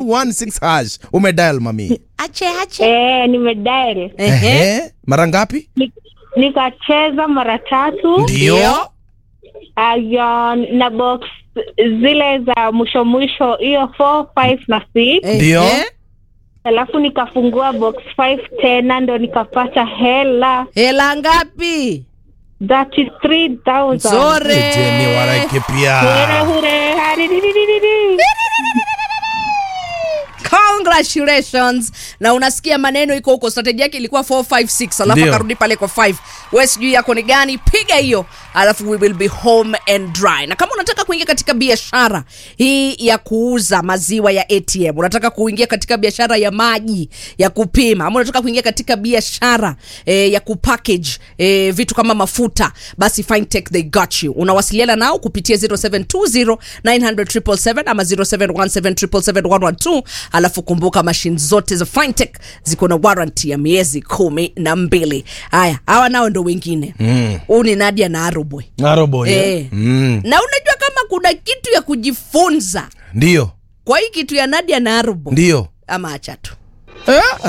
216 hash umedial mami ache ache Eh, nimedial. Ehe. Ehe, mara ngapi Ni- Nikacheza mara tatu ndio aya, na box zile za mwisho mwisho, hiyo 4 5 na 6 Ehe. Ndio. alafu nikafungua box 5 tena ndo nikapata hela hela ngapi 33000 Nzuri. jeni waraike pia Hure, hure, harididididi. congratulations na unasikia maneno iko huko strategy yake ilikuwa 456 alafu Ndio. akarudi pale kwa 5 we sijui yako ni gani piga hiyo alafu we will be home and dry na kama unataka kuingia katika biashara hii ya kuuza maziwa ya atm unataka kuingia katika biashara ya maji ya kupima ama unataka kuingia katika biashara eh, ya kupackage eh, vitu kama mafuta basi fintech they got you unawasiliana nao kupitia 0720 900 ama 0717 alafu kumbuka mashine zote za fintech ziko na warranty ya miezi kumi na mbili haya hawa nao ndo wengine huu ni nadia na arubwe narobo Eh. mm. na unajua kama kuna kitu ya kujifunza ndio kwa hii kitu ya nadia na arubwe ndio ama acha tu eh?